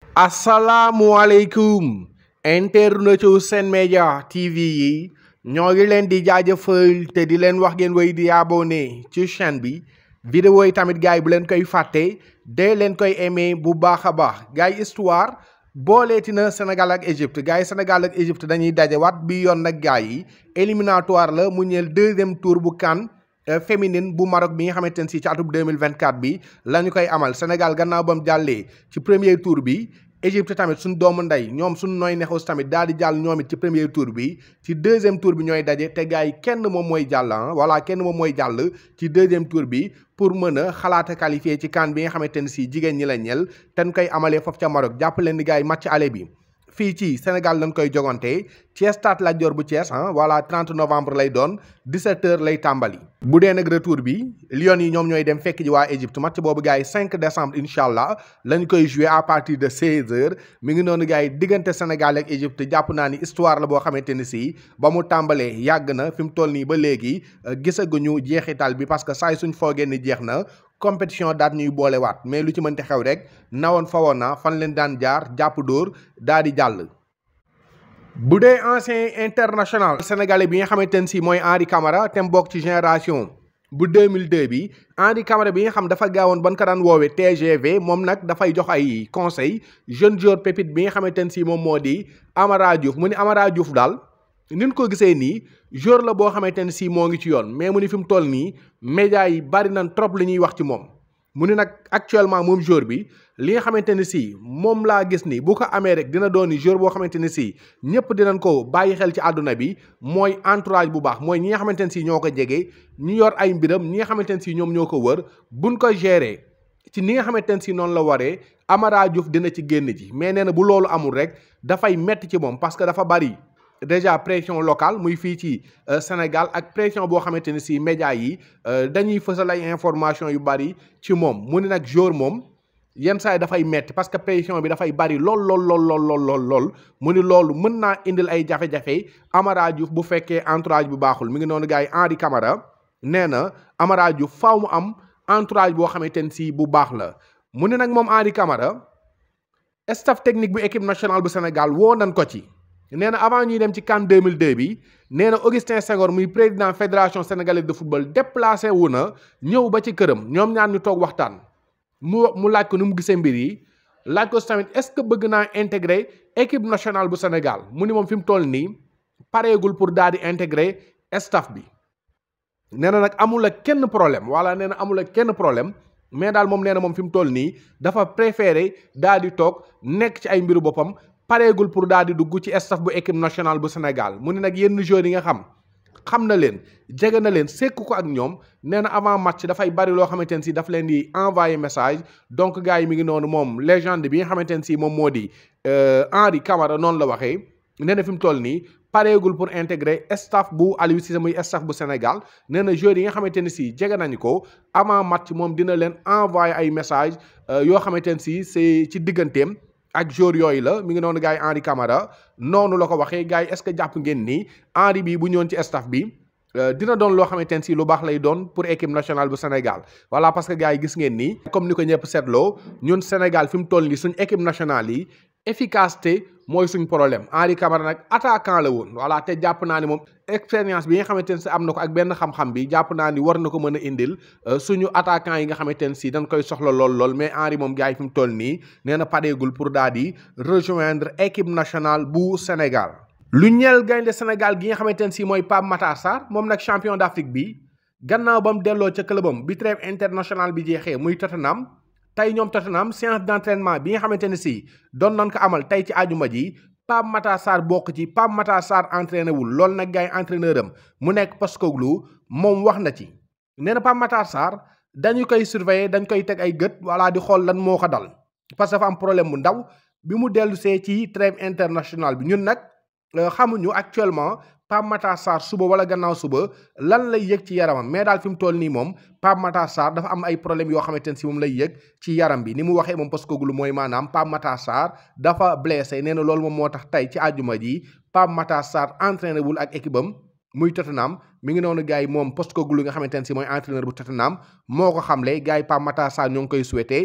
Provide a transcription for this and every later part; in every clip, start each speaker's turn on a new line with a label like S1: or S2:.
S1: asalaamualeykum internetu Sen Média TV yi ñoo ngi leen di jaajëfal te di leen wax ngeen way di abonné ci chaîne bi vidéo yi tamit gars yi bu leen koy fàtte dee leen koy aimé bu baax a baax gars yi histoire booleeti na Sénégal ak Égypte gars yi Sénégal ak Égypte dañuy dajewaat bi yoon nag gars yi éliminatoire la mu ñeel deuxième tour bu CAN féminine bu Maroc bi nga xamante ne si ci atum 2024 bi la ñu koy amal Sénégal gannaaw ba mu jàllee ci premier tour bi Égypte tamit suñ doomu ndey ñoom suñ nooy nexus tamit daal di jàll ñoom it ci premier tour bi ci deuxième tour bi ñooy daje te gars yi kenn moom mooy jàll ah voilà kenn moom mooy jàll ci deuxième tour bi pour mën a xalaata qualifié ci CAN bi nga xamante ne si jigéen ñi la ñel te ñu koy amalee foofu ca Maroc jàpp leen ni gars yi match aller bi fii ci Sénégal lañ koy jogante ci stade Lat Dior bu Thiès ah voilà 30 novembre lay doon 17h lay tàmbali. bu dee nag retour bi Lions yi ñoom ñooy dem fekk ji waa Égypte match boobu gars yi 5 décembre incha allah lañ koy jouer à partir de 16h mi ngi noonu gars yi diggante Sénégal ak Égypte jàpp naa ni histoire la boo xamante ni si ba mu tàmbalee yàgg na fi mu toll nii ba léegi gisaguñu jeexital bi parce que saa suñ foogee ni jeex na. compétition daat ñuy boolewaat mais lu ci mënti xew rek nawoon fawoon na fan leen daan jaar jàpp dóor daa di jàll. bu dee ancien international sénégalais bi nga xamante ne si mooy Henri Camara te mu bokk ci génération bu 2002 bi Henri Camara bi nga xam dafa gaawoon ban ko daan woowee TGV moom nag dafay jox ay conseil jeune joueur pépite bi nga xamante ne si moom moo di Amara Diouf mu ni Amara Diouf daal. nin ko gisee nii joueur la boo xamante ne si moo ngi ci yoon mais mu ni fi mu toll nii média yi bari nañ trop li ñuy wax ci moom mu ni nag actuellement moom joueur bi li nga xamante ne si moom laa gis ni bu ko amee rek dina doon joueur boo xamante ne si ñëpp dinañ ko bàyyi xel ci àdduna bi mooy entourage bu baax mooy ñi nga xamante ne si ñoo ko jege ñu yor ay mbiram ñi nga xamante ne si ñoom ñoo ko wër buñ ko gérer ci ni nga xamante ne si noonu la waree Amara Diouf dina ci génn ji mais nee na bu loolu amul rek dafay metti ci moom parce que dafa bari. déjà pression locale muy fii ci Sénégal ak pression boo xamante ne si médias yi dañuy fësal ay information yu bari ci moom mu ne nag jour moom yenn saa yi dafay metti parce que pression bi dafay bari lool lool lool lool lool lool lool mu ni loolu mën naa indil ay jafe-jafe Amara Diouf bu fekkee entourage bu baaxul mi ngi noonu gars yi Henri Camara nee na Amara Diouf faaw mu am entourage boo xamante ne si bu baax la mu ne nag moom Henri Camara staff technique bu équipe nationale bu Sénégal woo nañ ko ci. nee na avant ñuy dem ci CAN 2002 bi nee na Augustin Senghor muy président fédération sénégalaise de football déplacé wu na ñëw ba ci këram ñoom ñaar ñu toog waxtaan mu mu laaj ko ni mu gisee mbir yi laaj ko tamit est-ce que bëgg naa intégrer équipe nationale bu Sénégal mu ni moom fi mu toll nii pareegul pour daal di intégrer staff bi. nee na nag amul ak kenn problème wala nee na amul ak kenn problème mais daal moom nee na moom fi mu toll nii dafa préféré daal di toog nekk ci ay mbiru boppam. pareegul pour daal di dugg ci staff bu équipe nationale bu Sénégal mu ne nag yenn joueurs yi nga xam xam na leen jege na leen sekk ko ak ñoom nee na avant match dafay bari loo xamante ne si daf leen di envoyer message donc gars yi mi ngi noonu moom légende bi nga xamante ne si moom moo di Henri Camara noonu la waxee nee na fi mu toll nii pareegul pour intégrer staff bu Aliou Cissé muy staff bu Sénégal nee na joueurs yi nga xamante ne si jege nañu ko avant match moom dina leen envoyer ay message yoo xamante ne si c'est ci digganteem. ak jour yooyu la mi ngi noonu gars yi Henri Camara noonu la ko waxee gars yi est-ce que jàpp ngeen ni Henri bi bu ñëwoon ci staff bi dina doon loo xamante ne si lu baax lay doon pour équipe nationale bu Sénégal voilà parce que gars yi gis ngeen ni comme ni ko ñëpp seetloo ñun Sénégal fi mu toll nii suñ équipe nationale yi efficacité mooy suñ problème Henri Camara nag attaquant la woon voilà te jàpp naa ni moom expérience bi nga xamante ne si am na ko ak benn xam-xam bi jàpp naa ni war na ko mën a indil suñu attaquant yi nga xamante ne si dañ koy soxla lool lool mais Henri moom gars yi fi mu toll nii nee na pareegul pour daal di rejoindre équipe nationale bu Sénégal. lu ñeel gaynde Sénégal gi nga xamante ne si mooy Pape Matar Sarr moom nag champion d'Afrique bi gannaaw ba mu delloo ca clubam bi trêve international bi jeexee muy Tottenham. tey ñoom Tottenham séance d'entraînement bi nga xamante ne si doon nañ ko amal tey ci àjuma ji Pape Matar Sarr bokk ci Pape Matar Sarr entraîné wul loolu nag gars yi entraîneur am mu nekk Postecoglou moom wax na ci nee na Pape Matar Sarr dañu koy surveiller dañ koy teg ay gët walla di xool lan moo ko dal parce que dafa am problème bu ndaw bi mu dellu see ci trêve international bi ñun nag xamuñu actuellement Pape Matar Sarr suba wala gannaaw suba lan lay yëg ci yaramam mais daal fi mu toll nii moom Pape Matar Sarr dafa am ay problèmes yoo xamante ne si moom lay yëg ci yaram bi ni mu waxee moom Postecoglou mooy maanaam Pape Matar Sarr dafa blessé nee na loolu moom moo tax tey ci àjjuma ji Pape Matar Sarr entraîné wul ak équipe am muy Tottenham mi ngi noonu gars yi moom Postecoglou nga xamante ne si mooy entraîneur bu Tottenham moo ko xamle gars yi Pape Matar Sarr ñoo ngi koy souhaité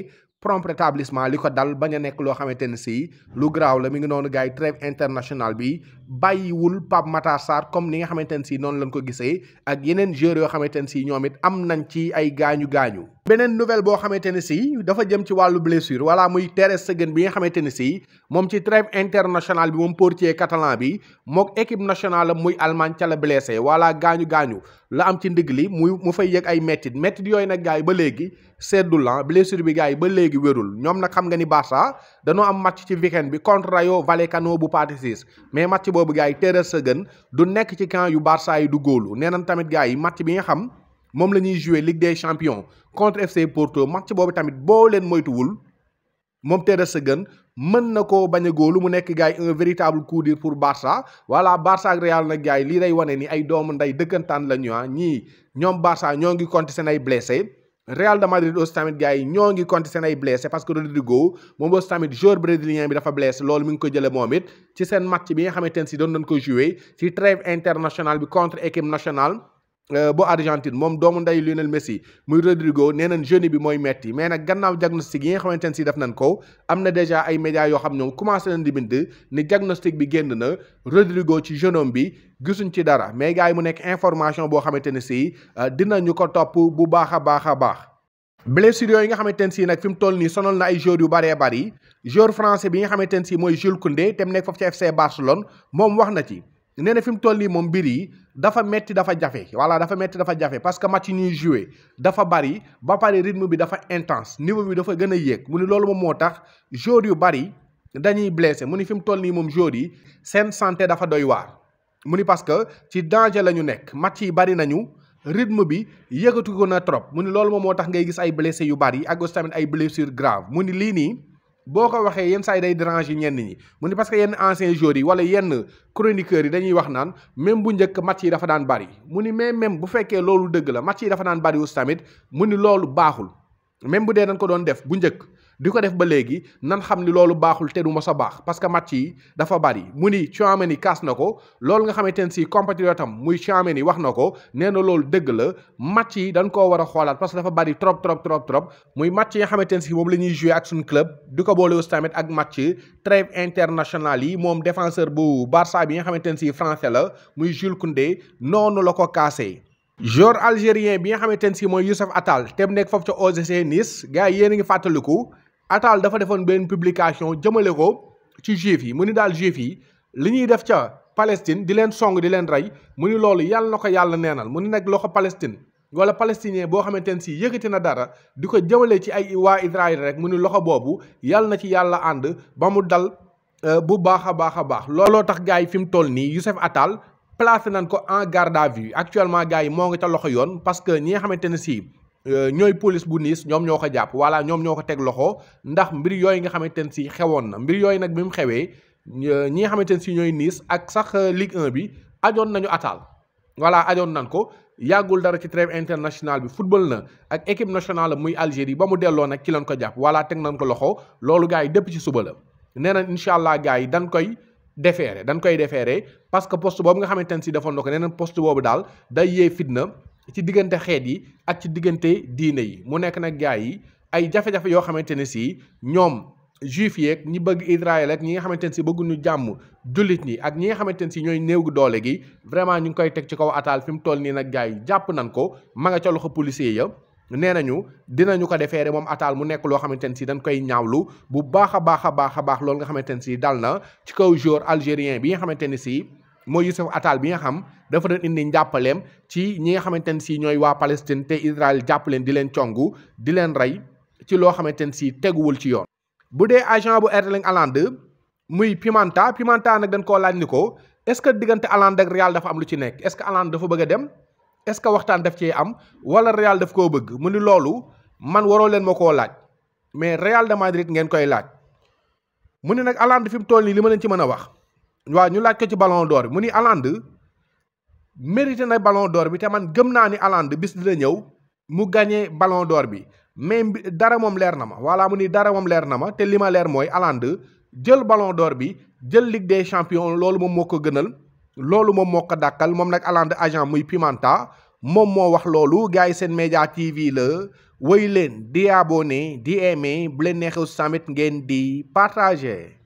S1: prompt rétablissement li ko dal bañ a nekk loo xamante ne si lu graaw la mi ngi noonu gars yi trêve international bi bàyyiwul Pape Matar Sarr comme ni nga xamante ne si noonu lañ ko gisee ak yeneen joueurs yoo xamante ne si ñoom it am nañ ci ay gaañu gaañu. beneen nouvelle boo xamante ne si dafa jëm ci wàllu blessure wala muy Ter Stegen bi nga xamante ne si moom ci trêve international bi moom portier catalan bi mook équipe nationale am muy Allemagne ca la blessé wala gaañu gaañu la am ci ndigg li muy mu fay yëg ay mettit mettit yooyu nag gars yi ba léegi seddul la blessure bi gars yi ba léegi wérul ñoom nag xam nga ni Barça dañoo am match ci weekend bi contre Rayo Vallecano bu partie 6 mais match boobu gars yi Ter Stegen du nekk ci camp yu Barça yi du góolu nee nañ tamit gars yi match bi nga xam moom la ñuy jouer Ligue des champions contre FC Porto match boobu tamit boo leen moytuwul moom Ter Stegen mën na koo bañ a góolu mu nekk gars yi un véritable coup dur pour Barça voilà Barça ak Real nag gars yi lii day wane ni ay doomu nday dëkkantaan la ñu ah ñii ñoom Barça ñoo ngi compter seen ay blessé Real de Madrid aussi tamit gars yi ñoo ngi compter seen ay blessé parce que Rodrigo moom aussi tamit joueur brésilien bi dafa blessé loolu mi ngi ko jëlee moom it ci seen match bi nga xamante ne si doon nañ ko jouer ci trêve international bi contre équipe nationale. bu Argentine moom doomu nday Lionel Messi muy Rodrigo nee nañ jeune bi mooy metti mais nag gannaaw diagnostic yi nga xamante ne si def nañ ko am na déjà ay médias yoo xam ñoom commencé nañ di bind ni diagnostic bi génn na Rodrigo ci jeune homme bi gisuñ ci dara mais gars yi mu nekk information boo xamante ne si dinañu ko topp bu baax a baax a baax. blessure yooyu nga xamante ne si nag fi mu toll nii sonal na ay joueurs yu bëree bëri joueur français bi nga xamante ne si mooy Jules Koundé te mu nekk foofu ci FC Barcelone moom wax na ci. nee na fi mu toll nii moom mbir yi dafa metti dafa jafe voilà dafa metti dafa jafe parce que match yi ñuy joué dafa bari ba pare rythme bi dafa intense niveau bi dafa gën a yéeg mu ni loolu moom moo tax joueurs yu bari dañuy blessé mu ni fi mu toll nii moom joueurs yi seen santé dafa doy waar. mu ni parce que ci danger la ñu nekk match yi bari nañu rythme bi yëgatu ko na trop mu ni loolu moom moo tax ngay gis ay blessé yu bari ak aussi tamit ay blessures graves mu ni lii nii. boo ko waxee yenn saa yi day déranger ñenn ñi mu ni parce que yenn anciens joueurs yi wala yenn chroniqueurs yi dañuy wax naan même bu njëkk match yi dafa daan bari mu ni mais même bu fekkee loolu dëgg la match yi dafa daan bari aussi tamit mu ni loolu baaxul même bu dee dañ ko doon def bu njëkk di ko def ba léegi nan xam ni loolu baaxul te du mos a baax parce que match yi dafa bari mu ni Tchouaméni kaas na ko loolu nga xamante ne si compatriote am muy Tchouaméni wax na ko nee na loolu dëgg la match yi dañ koo war a xoolaat parce que dafa bari trop trop trop trop muy match yi nga xamante ne si moom la ñuy jouer ak suñu club di ko boole aussi tamit ak match trêve international yi moom défenseur bu Barça bi nga xamante ne si français la muy Jules Koundé noonu la ko kaasee. joueur algérien bi nga xamante ne si mooy Youssouf Attal te mu nekk foofu ca OGC Nice gars yi yéen a ngi fàttaliku. Attal dafa defoon benn publication jëmale ko ci juif yi mu ni daal juif yi li ñuy def ca Palestine di leen song di leen rey mu ni loolu yàlla na ko yàlla neenal mu ni nag loxo Palestine wala palestinien boo xamante ne si yëkkati na dara di ko jëmale ci ay waa Israël rek mu ni loxo boobu yàlla na ci yàlla ànd ba mu dal bu baax a baax a baax. looloo tax gars yi fi mu toll nii Youssouf Attal placé nañ ko en garde à vue actuellement gars yi moo ngi ca loxo yoon parce que ñi nga xamante ne si. ñooy police bu niis ñoom ñoo ko jàpp wala ñoom ñoo ko teg loxo ndax mbir yooyu nga xamante ne si xewoon na mbir yooyu nag bi mu xewee ñi nga xamante ne si ñooy niis ak sax Ligue 1 bi ajoon nañu Attal voilà ajoon nañ ko yàggul dara ci trêve international bi football na ak équipe nationale muy Algérie ba mu delloo nag ci lañ ko jàpp wala teg nañ ko loxo loolu gars yi dépp ci suba la nee na incha allah gars yi dañ koy déféré dañ koy déféré parce que poste boobu nga xamante ne si defoon na ko nee na poste boobu daal day yee fitna ci diggante xeet yi ak ci diggante diine yi mu nekk nag gars yi ay jafe-jafe yoo xamante ne si ñoom juif yeeg ñi bëgg Israël ak ñi nga xamante ne si bëgguñu jàmm jullit ñi ak ñi nga xamante ne si ñooy néew doole gi vraiment ñu ngi koy teg ci kaw Attal fi mu toll nii nag gars yi jàpp nañ ko ma nga ca loxo policier ya nee nañu dinañu ko defeere moom Attal mu nekk loo xamante ne si dañ koy ñaawlu bu baax a baax a baax a baax loolu nga xamante ne si dal na ci kaw joueur algérien bi nga xamante ne si mooy Youssouf Attal bi nga xam dafa doon indi njàppaleem ci ñi nga xamante ne si ñooy waa Palestine te Israël jàpp leen di leen congu di leen rey ci loo xamante ne si teguwul ci yoon. bu dee agent bu Erling Haaland muy Pimenta Pimenta nag dañ koo laaj ni ko est-ce que diggante Haaland ak Real dafa am lu ci nekk est-ce que Haaland dafa bëgg a dem est-ce que waxtaan daf cee am wala Real daf koo bëgg mu ni loolu man waroo leen ma koo laaj mais Real de Madrid ngeen koy laaj mu ni nag Haaland fi mu toll nii li ma leen ci mën a wax. waaw ñu laaj ko ci ballon d'or bi mu ni Haaland mérité na ballon d'or bi te man gëm naa ni Haaland bis dina ñëw mu gagné ballon d'or bi mais dara moom leer na ma voilà mu ni dara moom leer na ma te li ma leer mooy Haaland jël ballon d'or bi jël Ligue des champions loolu moom moo ko gënal loolu moom moo ko dàkkal moom nag Haaland agent muy Pimenta moom moo wax loolu gars yi seen média TV la woy leen di abonné di aimé bu leen neexew tamit ngeen di partager